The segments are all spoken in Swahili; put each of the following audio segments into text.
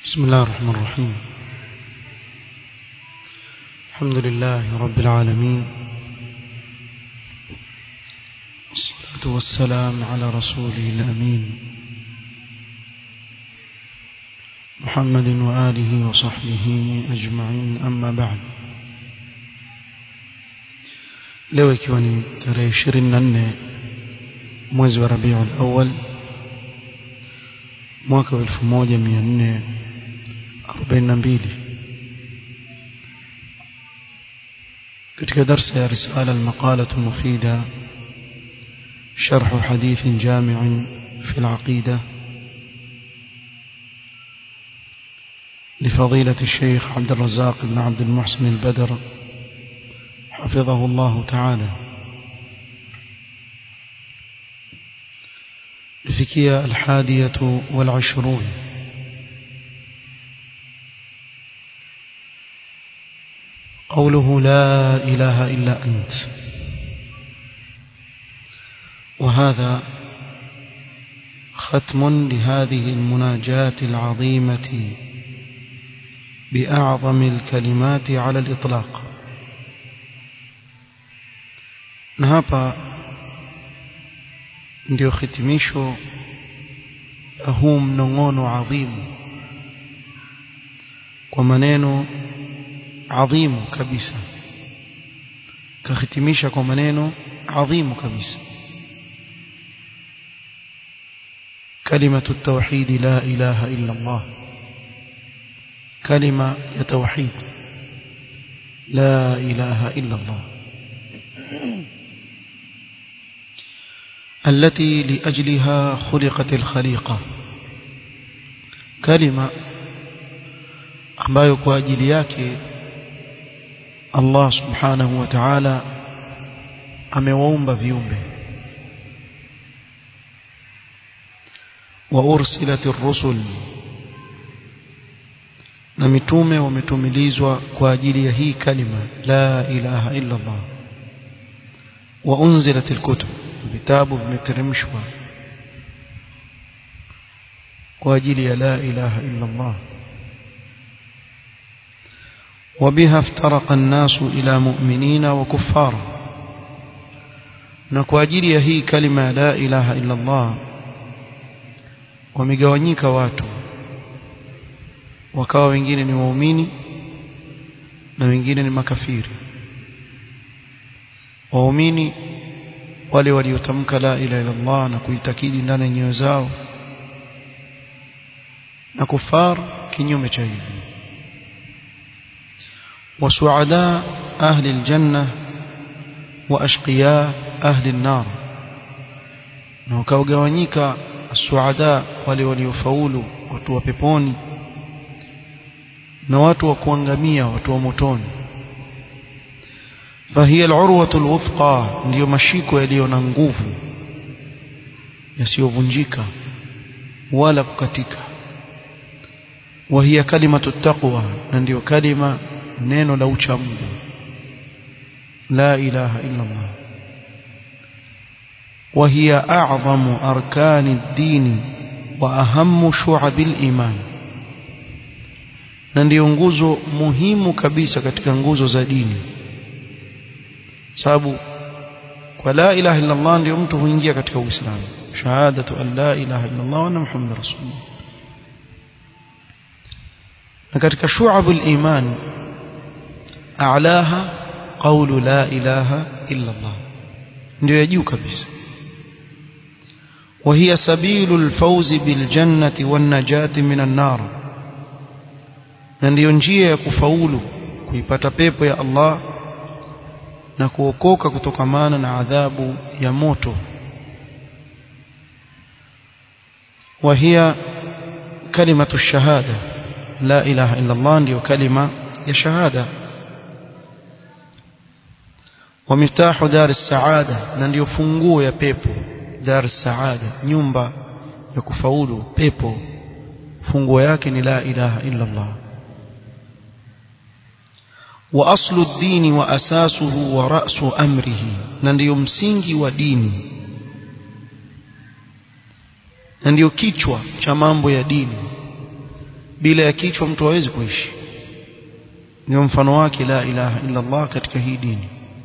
بسم الله الرحمن الرحيم الحمد لله رب العالمين والصلاة والسلام على رسوله الأمين محمد وآله وصحبه أجمعين أما بعد leo ikiwa ni tarehe ishirini na nne mwezi wa rabiul awal mwaka wa elfu moja mia nne arobaini na mbili katika darsa ya risala almaqalatu mufida شرح حديث جامع في العقيدة لفضيلة الشيخ عبد الرزاق بن عبد المحسن البدر حفظه الله تعالى لفكية الحادية والعشرون قوله لا إله إلا أنت وهذا ختم لهذه المناجاة العظيمة بأعظم الكلمات على الإطلاق na hapa ndio hitimisho la huu mnong'ono adhimu kwa maneno adhimu kabisa kahitimisha kwa maneno adhimu kabisa كلمة التوحيد لا إله إلا الله كلمة توحيد لا إله إلا الله التي لأجلها خلقت الخليقة كلمة ambayo kwa ajili yake Allah subhanahu wa ta'ala amewaumba viumbe wa ursilat ar-rusul na mitume wametumilizwa kwa ajili ya hii kalima la ilaha illa Allah wa unzilat al-kutub vitabu vimeteremshwa kwa ajili ya la ilaha illa Allah وبها افترق الناس إلى مؤمنين وكفار na kwa ajili ya hii kalima la ilaha illa Allah wamegawanyika watu wakawa wengine ni waumini na wengine ni makafiri waumini wale waliotamka la ilaha illa Allah na kuitakidi ndani ya nyoyo zao na kufar kinyume cha hivyo وسعداء أهل الجنة وأشقياء أهل النار وكوغawanyika السعداء wale waliofaulu watu wa peponi na watu wa kuangamia watu wa motoni فهي العروة الوثقى ndio mashiko yaliyo na nguvu yasiyovunjika wala kukatika وهي كلمة التقوى ndio kalima neno la ucha Mungu la ilaha illa Allah وهي أعظم أركان الدين وأهم شعب الإيمان na ndio nguzo muhimu kabisa katika nguzo za dini sababu kwa la ilaha illa Allah ndio mtu huingia katika Uislamu shahadatu an la ilaha illa Allah wa anna muhammadar rasulullah na katika shu'abul iman a'laha qawlu la ilaha illa Allah ndio ya juu kabisa وهي سبيل الفوز بالجنة والنجاة من النار na ndiyo njia ya kufaulu kuipata pepo ya Allah na kuokoka kutokamana na adhabu ya moto وهي كلمة الشهادة لا إله إلا الله ndio kalima ya shahada ومفتاح دار السعادة na ndio funguo ya pepo dar saada nyumba ya kufaulu pepo funguo yake ni la ilaha illa Allah wa aslu ad-din wa asasuhu wa ra'su amrihi na ndio msingi wa dini na ndio kichwa cha mambo ya dini bila ya kichwa mtu hawezi kuishi ndio mfano wake la ilaha illa Allah katika hii dini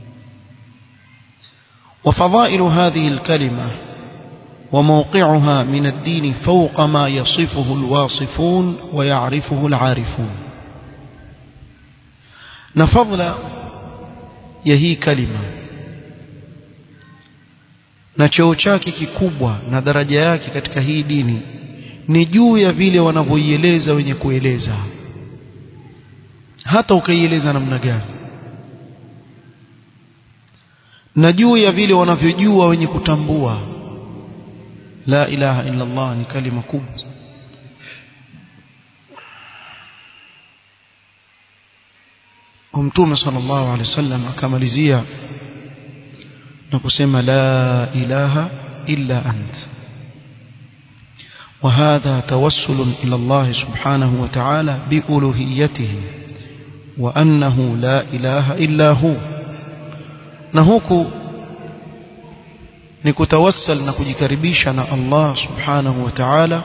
وفضائل هذه الكلمة وموقعها من الدين فوق ما يصفه الواصفون ويعرفه العارفون نفضل يهي كلمة na cheo chake kikubwa na daraja yake katika hii dini ni juu ya vile wanavyoieleza wenye kueleza hata ukaieleza namna gani na juu ya vile wanavyojua wenye kutambua la ilaha illa Allah ni kalima kubwa Mtume sallallahu alaihi wasallam akamalizia na kusema la ilaha illa ant وهذا توسل إلى الله سبحانه وتعالى بألوهيته وأنه لا إله إلا هو نهوك نكتوسل نكجكربيشنا الله سبحانه وتعالى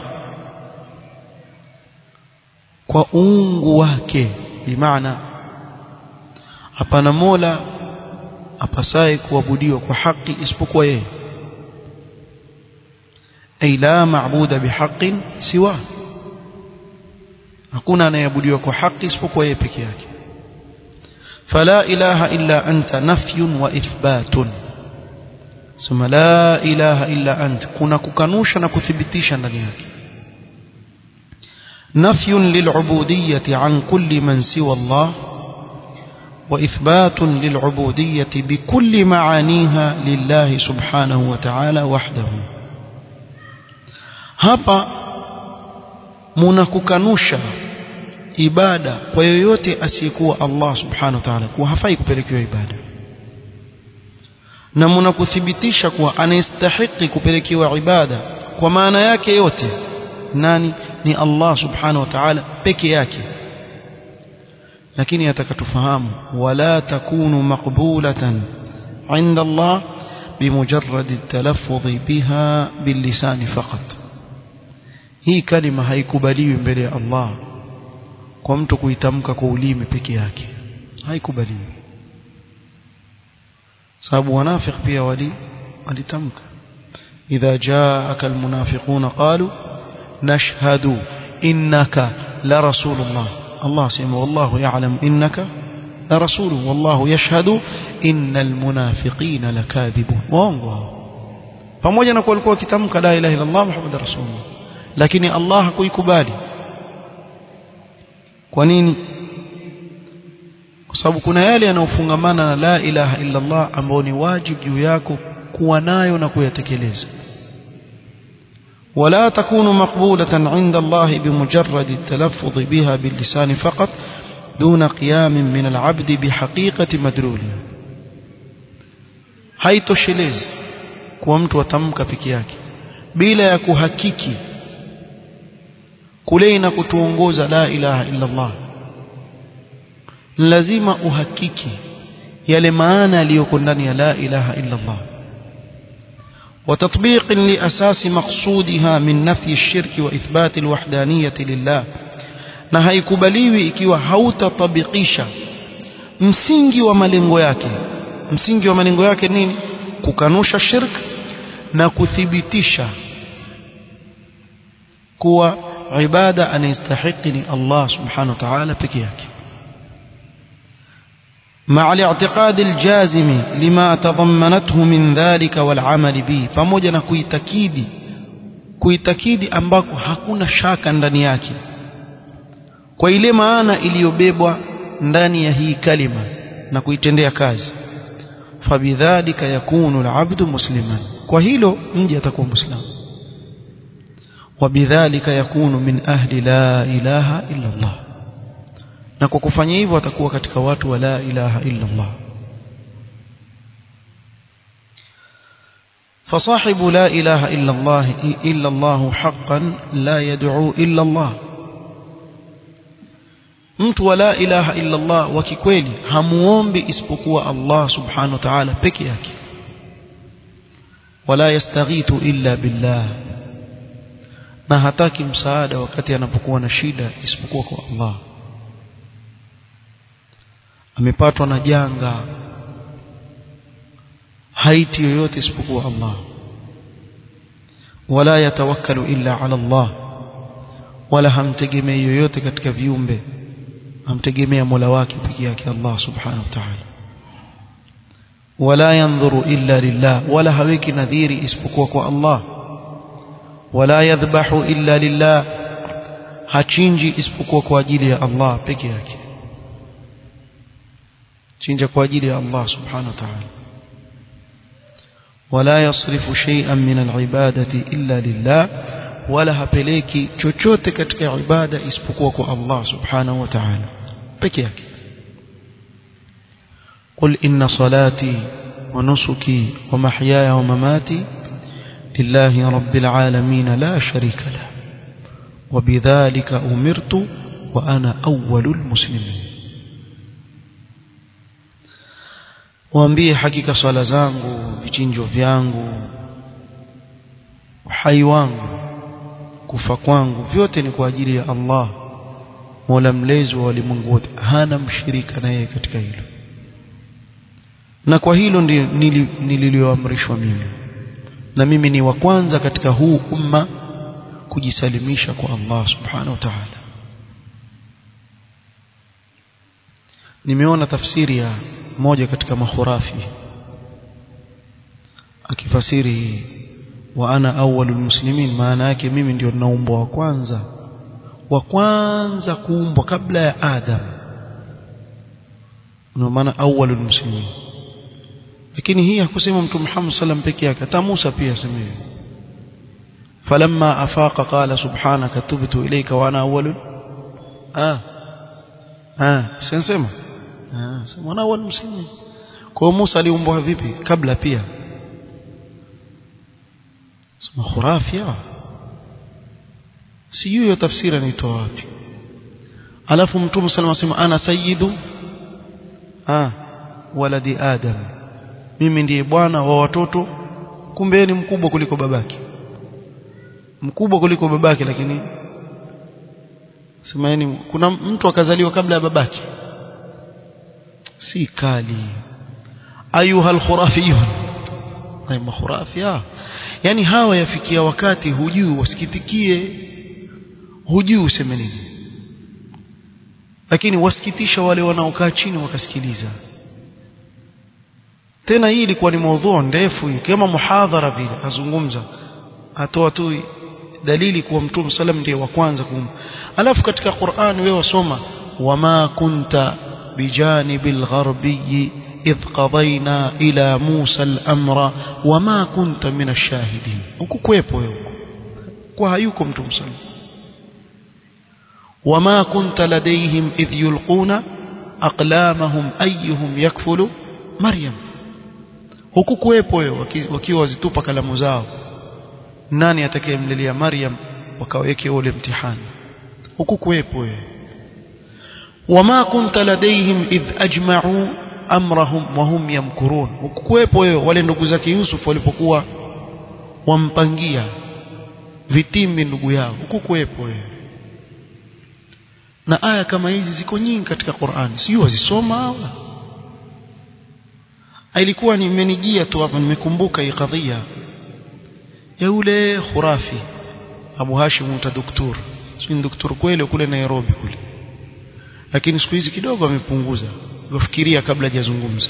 كأونغ wake بمعنى hapana mola apasaye kuabudiwa kwa haki isipokuwa yeye ay la maabuda bihaqqin siwa hakuna anayeabudiwa kwa haki isipokuwa yeye peke yake fala ilaha illa anta nafyun wa ithbatun sema la ilaha illa anta kuna kukanusha na kuthibitisha ndani yake nafyun lil'ubudiyyati an kulli man siwa Allah وإثبات للعبودية بكل معانيها لله سبحانه وتعالى وحده hapa munakukanusha ibada kwa yoyote asiyekuwa Allah subhanahu wa ta'ala kuwa hafai kupelekewa ibada na munakuthibitisha kuwa anastahiki kupelekewa ibada kwa maana yake yote nani ni Allah subhanahu wa ta'ala peke yake lakini atakatufahamu wala takunu maqbulatan inda Allah bimujarrad at-talaffuz biha billisan faqat hii kalima haikubaliwi mbele ya Allah kwa mtu kuitamka kwa ulimi peke yake haikubaliwi sababu wanafiki pia wali walitamka idha jaaka almunafiquna qalu nashhadu innaka la rasulullah Allah sema wallahu ya'lam innaka la rasulu wallahu yashhadu innal munafiqina lakadhibun waongo pamoja na kuwa walikuwa wakitamka la ilaha illa Allah muhammadur rasulullah lakini Allah hakuikubali kwa nini kwa sababu kuna yale yanayofungamana na la ilaha illa Allah ambao ni wajibu juu yako kuwa nayo na kuyatekeleza ولا تكون مقبولة عند الله بمجرد التلفظ بها باللسان فقط دون قيام من العبد بحقيقة مدلولها haitoshelezi kuwa mtu atamka peke yake bila ya kuhakiki kule na kutuongoza la ilaha illa Allah lazima uhakiki yale maana yaliyoko ndani ya la ilaha illa Allah وتطبيق لأساس مقصودها من نفي الشرك وإثبات الوحدانية لله na haikubaliwi ikiwa hautatabikisha msingi wa malengo yake msingi wa malengo yake nini kukanusha shirk na kuthibitisha kuwa ibada anayestahiki ni Allah subhanahu wa ta'ala peke yake مع الاعتقاد الجازم لما تضمنته من ذلك والعمل به pamoja na kuitakidi kuitakidi ambako hakuna shaka ndani yake kwa ile maana iliyobebwa ndani ya hii kalima na kuitendea kazi fabidhalika yakunu alabdu musliman kwa hilo mji atakuwa muislamu wabidhalika yakunu min ahli la ilaha illa Allah na kwa kufanya hivyo atakuwa katika watu wa la ilaha illa Allah فصاحب لا إله إلا الله إلا الله حقا لا يدعو إلا الله mtu wa la ilaha illa Allah wa kikweli hamuombi isipokuwa Allah subhanahu wa ta'ala peke yake wala yastaghithu illa billah na hataki msaada wakati anapokuwa na shida isipokuwa kwa Allah amepatwa na janga haiti yoyote isipokuwa Allah wala yatawakkalu illa ala Allah wala hamtegemei yoyote katika viumbe hamtegemea Mola wake pekee yake Allah subhanahu wa ta'ala wala yanzuru illa lillah wala haweki nadhiri isipokuwa kwa Allah wala yadhbahu illa lillah hachinji isipokuwa kwa ajili ya Allah peke yake chinja kwa ajili ya Allah subhanahu wa ta'ala wala yasrifu shay'an min al-ibadati illa lillah wala hapeleki chochote katika ibada isipokuwa kwa Allah subhanahu wa ta'ala peke yake قل إن صلاتي ونسكي ومحياي ومماتي لله رب العالمين لا شريك له وبذلك أمرت وأنا أول المسلمين waambie hakika swala zangu vichinjo vyangu uhai wangu kufa kwangu vyote ni kwa ajili ya Allah Mola mlezi wa walimwengu wote hana mshirika na yeye katika hilo na kwa hilo nililioamrishwa mimi na mimi ni wa kwanza katika huu umma kujisalimisha kwa Allah subhanahu wa ta'ala nimeona tafsiri ya moja katika mahurafi akifasiri wa ana awwalul muslimin maana yake mimi ndio naumbwa wa kwanza wa kwanza kuumbwa kabla ya Adam ndio maana awwalul muslimin lakini hii hakusema mtume Muhammad sallam peke yake hata Musa pia asema falamma afaqa qala subhanaka tubtu ilayka wa ana awwalul ah ah sensema ah sema ana awwalul muslimin kwa Musa aliumbwa vipi kabla pia sema khurafia sijui hiyo tafsiri anaitoa wapi alafu mtume sallam asema ana sayyidu ah waladi adam mimi ndiye bwana wa watoto kumbe ni mkubwa kuliko babake mkubwa kuliko babake lakini semaeni kuna mtu akazaliwa kabla ya babake si kali ayuha alkhurafiyun ay makhurafia yani hawa yafikia wakati hujui wasikitikie hujui useme nini lakini wasikitisha wale wanaokaa chini wakasikiliza tena hii ilikuwa ni maudhui ndefu kama muhadhara vile azungumza atoa tu dalili kuwa mtume sallam ndiye wa kwanza kum alafu katika Qur'an wewe wasoma wama kunta bijanibil gharbi idh qadayna ila Musa al-amra wama kunta min ash-shahidin ukukwepo wewe kwa hayuko mtume sallam wama kunta ladayhim idh yulquna aqlamahum ayyuhum yakfulu maryam huku kuwepo wewe wakiwa wazitupa kalamu zao nani atakayemlilia Maryam wakaweke ule mtihani huku kuwepo wewe wama kunta ladaihim idh ajma'u amrahum wa hum yamkurun huku kuwepo wewe wale ndugu zake Yusuf walipokuwa wampangia vitimbi ndugu yao huku kuwepo wewe na aya kama hizi ziko nyingi katika Qur'an sio wazisoma hawa ilikuwa nimenijia tu hapa nimekumbuka hii kadhia ya yule khurafi Abu Hashim mta doktor si doktor kweli kule Nairobi kule lakini siku hizi kidogo amepunguza ufikiria kabla hajazungumza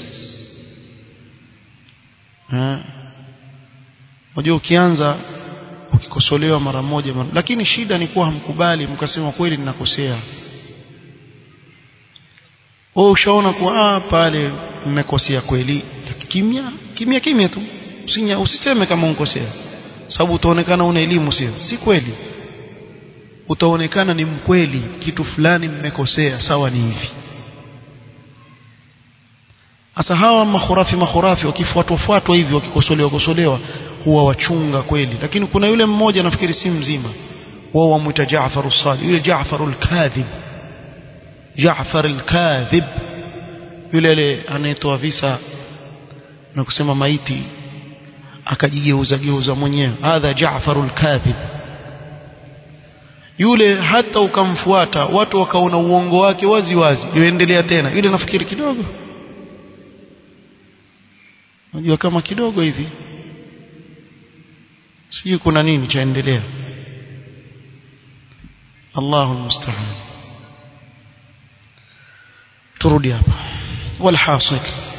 unajua ukianza ukikosolewa mara moja mara, lakini shida ni kuwa hamkubali mkasema kweli ninakosea wewe ushaona kuwa ah pale mmekosea kweli kimya kimya kimya tu usinya usiseme kama unkosea sababu utaonekana una elimu sio si kweli utaonekana ni mkweli kitu fulani mmekosea sawa ni hivi Asa hawa makhurafi makhurafi wakifuatwa fuatwa hivi wakikosolewa kosolewa huwa wachunga kweli lakini kuna yule mmoja nafikiri si mzima wao wamuita Jaafar as-Sadiq yule Jaafar al-Kadhib Jaafar al-Kadhib yule ile anayetoa visa na kusema maiti akajigeuza geuza mwenyewe hadha Jaafar al-Kadhib yule hata ukamfuata watu wakaona uongo wake wazi wazi yuendelea tena yule nafikiri kidogo unajua kama kidogo hivi sijui kuna nini chaendelea Allahu musta'an turudi hapa walhasil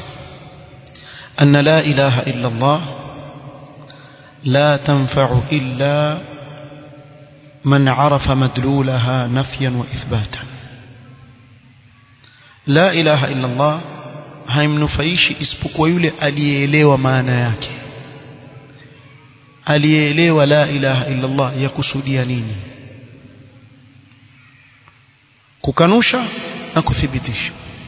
أن لا إله إلا الله لا تنفع إلا من عرف مدلولها نفيا وإثباتا لا إله إلا الله haimnufaishi isipokuwa yule aliyeelewa maana yake aliyeelewa la ilaha illa Allah yakusudia nini kukanusha na kuthibitisha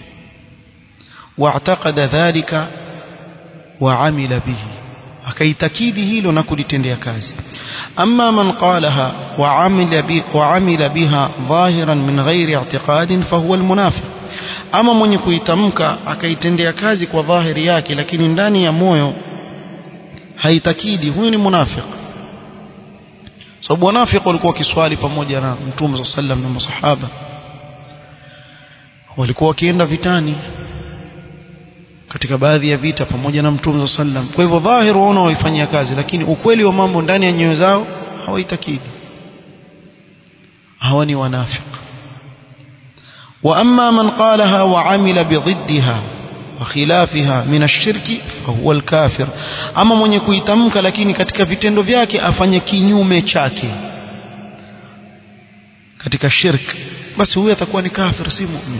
واعتقد ذلك وعمل به akaitakidi hilo na kulitendea kazi amma man qalaha wa amila bi wa amila biha dhahiran min ghairi i'tiqadin fa huwa almunafiq ama mwenye kuitamka akaitendea kazi kwa dhahiri yake lakini ndani ya moyo haitakidi huyu ni munafiq sababu wanafiki walikuwa kiswali pamoja na mtume sallam na masahaba walikuwa wakienda vitani katika baadhi ya vita pamoja na mtume sallam kwa hivyo dhahiri waona waifanyia kazi lakini ukweli wa mambo ndani ya nyoyo zao hawaitakidi hawa ni wanafiq واما من قالها وعمل بضدها وخلافها من الشرك فهو الكافر ama mwenye kuitamka lakini katika vitendo vyake afanye kinyume chake katika shirk basi huyo atakuwa ni kafir si mu'min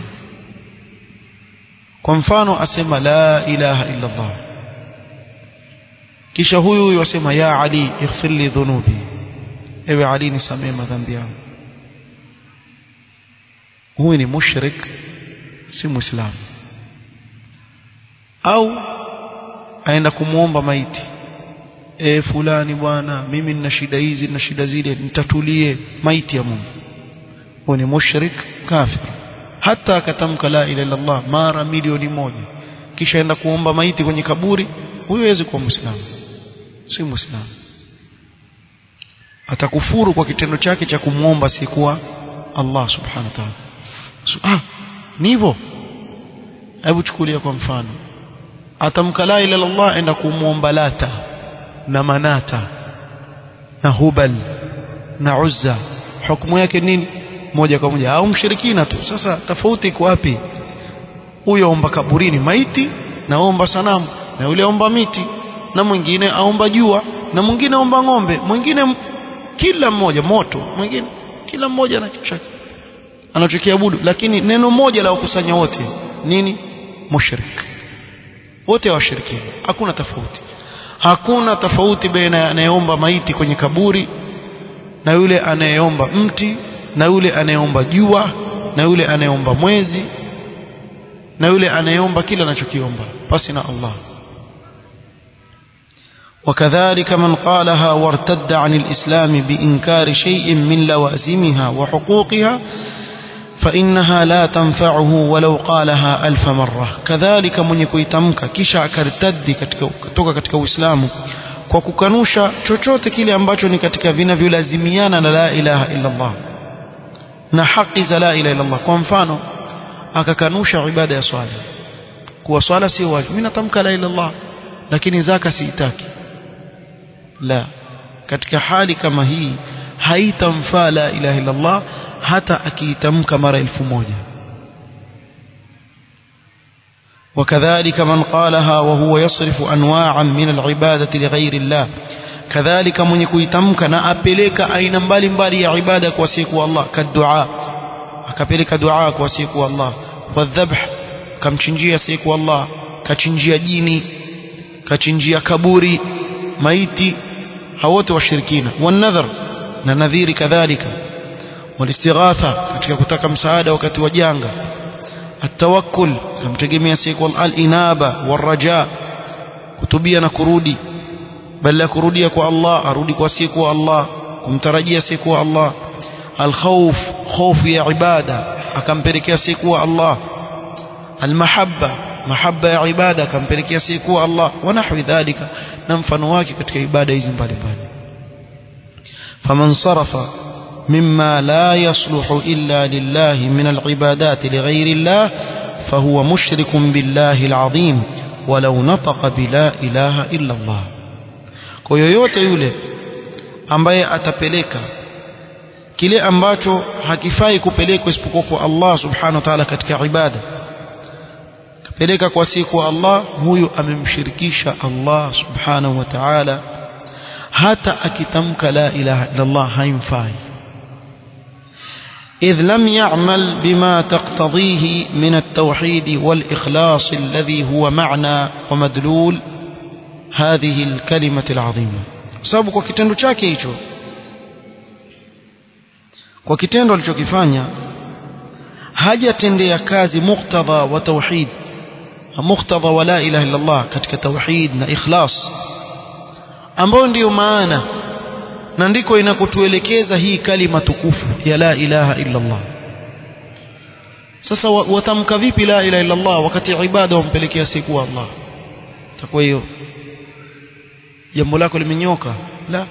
kwa mfano asema la ilaha illa Allah kisha huyu huyu asema ya Ali ighfir li dhunubi ewe Ali nisamee madhambi yangu huyu ni mushrik si muislamu au aenda kumuomba maiti e fulani bwana mimi nina shida hizi na shida zile nitatulie maiti ya Mungu huyu ni mushrik kafir hata akatamka la ilaha illa Allah mara milioni moja kisha aenda kuomba maiti kwenye kaburi huyo hawezi kuwa muislamu si muislamu atakufuru kwa kitendo chake cha kumwomba sikuwa Allah subhanahu wa ta'ala so, ah ni hivyo hebu chukulia kwa mfano atamka la ilaha illallah enda kumwomba lata na manata na hubal na uzza hukumu yake nini moja kwa moja au mshirikina tu sasa tofauti iko wapi huyo omba kaburini maiti na omba sanamu na yule omba miti na mwingine aomba jua na mwingine aomba ng'ombe mwingine kila mmoja moto mwingine kila mmoja na kitu chake anachokiabudu lakini neno moja la wakusanya wote nini mushrik wote washirikina hakuna tofauti hakuna tofauti baina ya anayeomba maiti kwenye kaburi na yule anayeomba mti na yule anayeomba jua na yule anayeomba mwezi na yule anayeomba kila anachokiomba pasi na Allah وكذلك من قالها وارتد عن الإسلام بإنكار شيء من لوازمها وحقوقها فإنها لا تنفعه ولو قالها ألف مرة كذلك من يكويتمك كشا كارتدي kutoka katika Uislamu kwa kukanusha chochote kile ambacho ni katika vinavyolazimiana na la ilaha illa Allah na haki za la ilaha illa Allah kwa mfano akakanusha ibada ya swala kuwa swala sio wajibu mimi natamka la ilaha illallah lakini zaka siitaki la katika hali kama hii haitamfaa la ilaha illallah hata akiitamka mara elfu moja وكذلك من قالها وهو يصرف أنواعا من العبادة لغير الله كذلك من يكويتمك نأبليك أين مبالي مبالي يا عبادة كوسيك الله كالدعاء أكبلك دعاء كوسيك الله والذبح كم تنجي سيك الله كتنجي جيني كتنجي كبوري ميتي هوت والشركين والنذر ننذير كذلك والاستغاثة katika kutaka msaada wakati wa janga التوكل kumtegemea siku al-inaba waraja kutubia na kurudi bali ya kurudia kwa Allah arudi kwa siku Allah kumtarajia siku Allah al-khawf khofu ya ibada akampelekea siku Allah al-mahabba mahabba ya ibada akampelekea siku Allah wa nahwi dhalika na mfano wake katika ibada hizi mbalimbali faman sarafa مما لا يصلح إلا لله من العبادات لغير الله فهو مشرك بالله العظيم ولو نطق بلا إله إلا الله kwa yoyote yule ambaye atapeleka kile ambacho hakifai kupelekwa isipokuwa kwa Allah subhanahu wa ta'ala katika ibada kapeleka kwa siku Allah huyu amemshirikisha Allah subhanahu wa ta'ala hata akitamka la ilaha illa Allah haimfai إذ لم يعمل بما تقتضيه من التوحيد والإخلاص الذي هو معنى ومدلول هذه الكلمة العظيمة sababu kwa kitendo chake hicho kwa kitendo alichokifanya hajatendea kazi muktadha wa tauhid muktadha wa la ilaha illa Allah katika tauhid na ikhlas ambayo ndiyo maana na ndiko inakotuelekeza hii kalima tukufu ya la ilaha illa Allah sasa watamka vipi la ilaha illa Allah wakati ibada wampelekea siku Allah takuwa hiyo jambo lako limenyoka la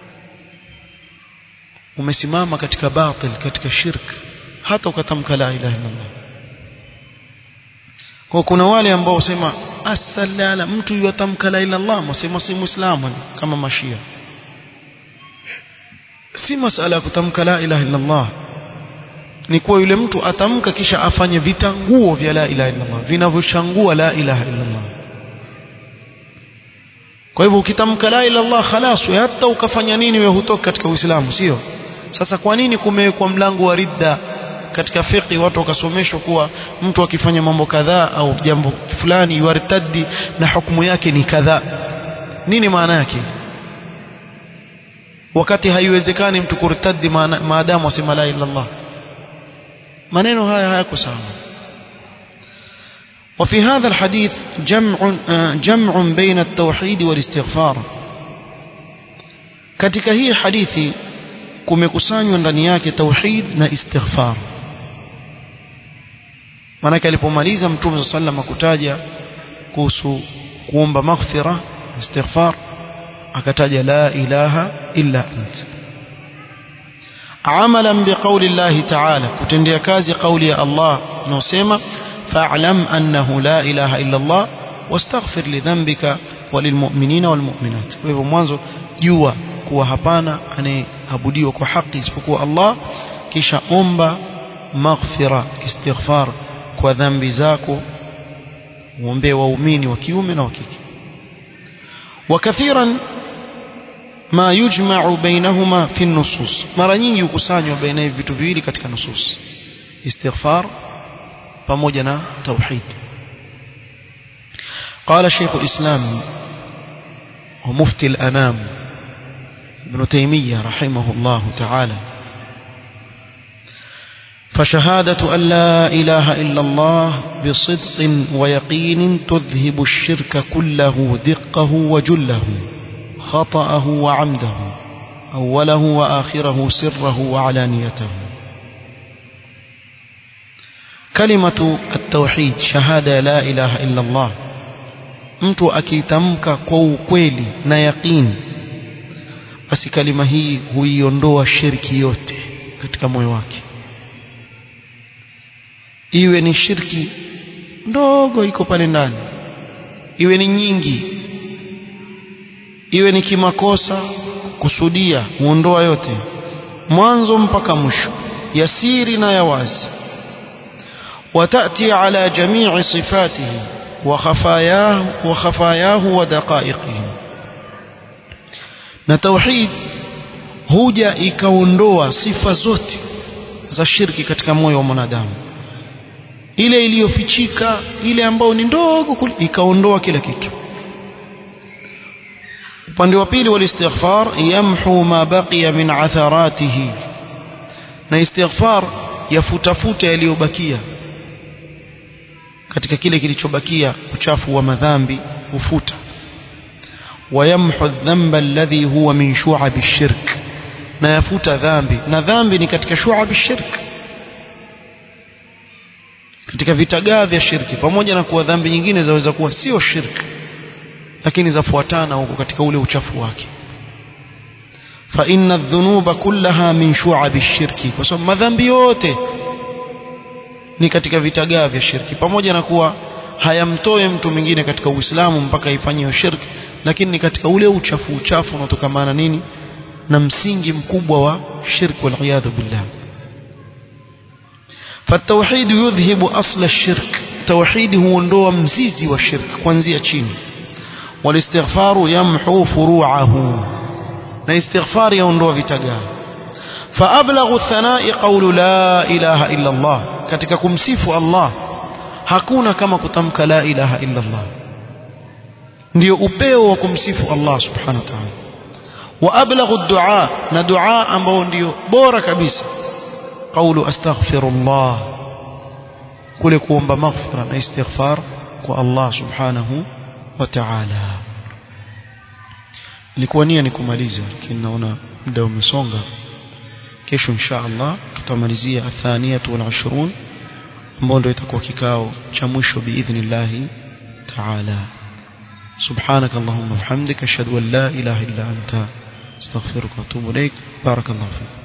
umesimama katika batil katika shirk hata ukatamka la ilaha illa Allah kwa kuna wale ambao wasema asalala mtu yuatamka la ilaha Allah msema si muislamu kama mashia si masala ya kutamka la ilaha illa Allah ni kuwa yule mtu atamka kisha afanye vitanguo vya la ilaha illa Allah vinavyochangua la ilaha illa Allah kwa hivyo ukitamka la ilaha Allah khalas hata ukafanya nini wewe hutoka katika Uislamu sio sasa kwa nini kumewekwa mlango wa ridda katika fiqh watu wakasomeshwa kuwa mtu akifanya mambo kadhaa au jambo fulani yuartaddi na hukumu yake ni kadhaa nini maana yake wakati haiwezekani mtu kurtaddi maadamu asema la ilaha Allah maneno haya hayako sawa وفي هذا الحديث جمع جمع بين التوحيد والاستغفار katika hii hadithi kumekusanywa ndani yake tauhid na istighfar maanake alipomaliza mtume saa sallam kutaja kuhusu kuomba maghfira istighfar akataja la ilaha illa ant amalan biqauli llahi taala kutendea kazi kauli ya allah unaosema fa'lam annahu la ilaha illa allah wastaghfir lidhanbika walilmu'minina walmu'minat kwa hivyo mwanzo jua kuwa hapana anayeabudiwa kwa haki isipokuwa Allah kisha omba maghfira istighfar kwa dhambi zako muombee waumini wa kiume na wa kike وكثيرا ما يجمع بينهما في النصوص mara nyingi hukusanywa baina hivi vitu viwili katika nusus istighfar pamoja na tauhid قال شيخ الإسلام ومفتي الأنام ابن تيمية رحمه الله تعالى فشهادة أن لا إله إلا الله بصدق ويقين تذهب الشرك كله دقه وجله خطأه وعمده أوله وآخره سره وعلانيته كلمة التوحيد شهادة لا إله إلا الله mtu akitamka kwa ukweli na yaqini basi kalima hii huiondoa shirki yote katika moyo wake iwe ni shirki ndogo iko pale ndani iwe ni nyingi iwe ni kimakosa kusudia huondoa yote mwanzo mpaka mwisho ya siri na ya wazi watati ala jamii sifatihi وخفاياه وخفاياه ودقائقه na tauhid huja ikaondoa sifa zote za shirki katika moyo wa mwanadamu ile iliyofichika ile ambayo ni ndogo ikaondoa kila kitu upande wa pili wal istighfar yamhu ma baqiya min atharatihi na istighfar yafutafuta yaliyobakia katika kile kilichobakia uchafu wa madhambi hufuta wayamhu dhanba alladhi huwa min shu'ab ash-shirk na yafuta dhambi na dhambi ni katika shu'ab ash-shirk katika vitagaa vya shirki pamoja na kuwa dhambi nyingine zaweza kuwa sio shirk lakini zafuatana huko katika ule uchafu wake fa inna adh-dhunuba kullaha min shu'ab ash-shirki kwa sababu madhambi yote ni katika vitagaa vya shirki pamoja na kuwa hayamtoe mtu mwingine katika Uislamu mpaka ifanywe shirki lakini ni katika ule uchafu uchafu unaotokamana nini na msingi mkubwa wa shirki wal iyadhu billah فالتوحيد يذهب أصل الشرك توحيد هو ندوى مزيزي والشرك كوانزية تشين والاستغفار يمحو فروعه na istighfar yaondoa vitagaa فأبلغ الثناء قول لا إله إلا الله katika kumsifu Allah hakuna kama kutamka la ilaha illa Allah ndio upeo wa kumsifu Allah subhanahu wa ta'ala wa ablaghu ad-du'a na dua ambao ndio bora kabisa قول أستغفر الله kule kuomba maghfira na istighfar kwa Allah subhanahu wa ta'ala nilikuwa nia nikumaliza lakini naona muda umesonga kesho insha Allah tutamalizia athaniyatu wal 20 ambao ndio itakuwa kikao cha mwisho biidhnillah ta'ala سبحانك اللهم وبحمدك اشهد ان لا اله الا انت استغفرك واتوب اليك بارك الله فيك